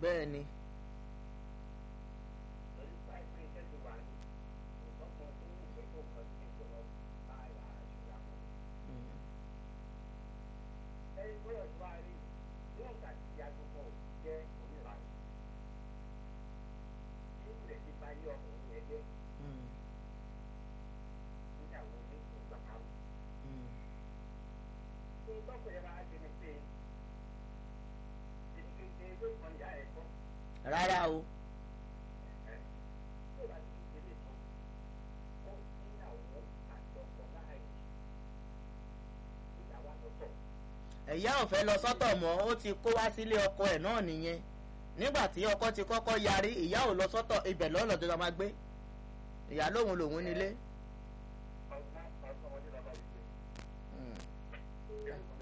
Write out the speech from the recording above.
bẹ́ẹ̀ ni lórí báyìí pé iṣẹ́ ti wà ní ọ̀sán tó ní ìwé tó kọ sí ìjọ lọ bá ìlà àṣùgbà mọ́. Mm. ẹni tó yọ̀ tó wá rí níwọ̀n ìgbà tí ìyá gbogbo jẹ́ onílànà. ní ìpìlẹ̀ ti bá yé ọkùnrin yẹn jẹ́ Mm. níyàwó ní ìgbà kan. Mm. ní tọ́kùnrin máa ṣe ni pé èyí kì í ṣe ewé kan ìyá ẹ̀ kọ́. rárá o ẹ̀ tó bá ti ṣe lè tán ó níyàwó àti ọkọ láàyè níyàwó àtọ̀tọ̀. ẹ̀yà ò fẹ́ lọ sọ́tọ̀ mọ́ ó ti kó wá sílé ọkọ ẹ̀ náà nìyẹn nígbà tí ọkọ ti kọ́kọ́ yarí ìyá ò lọ sọ́tọ̀ ibẹ̀ lọ́lọ́ tó máa gbé ìyá lòun lòun nílé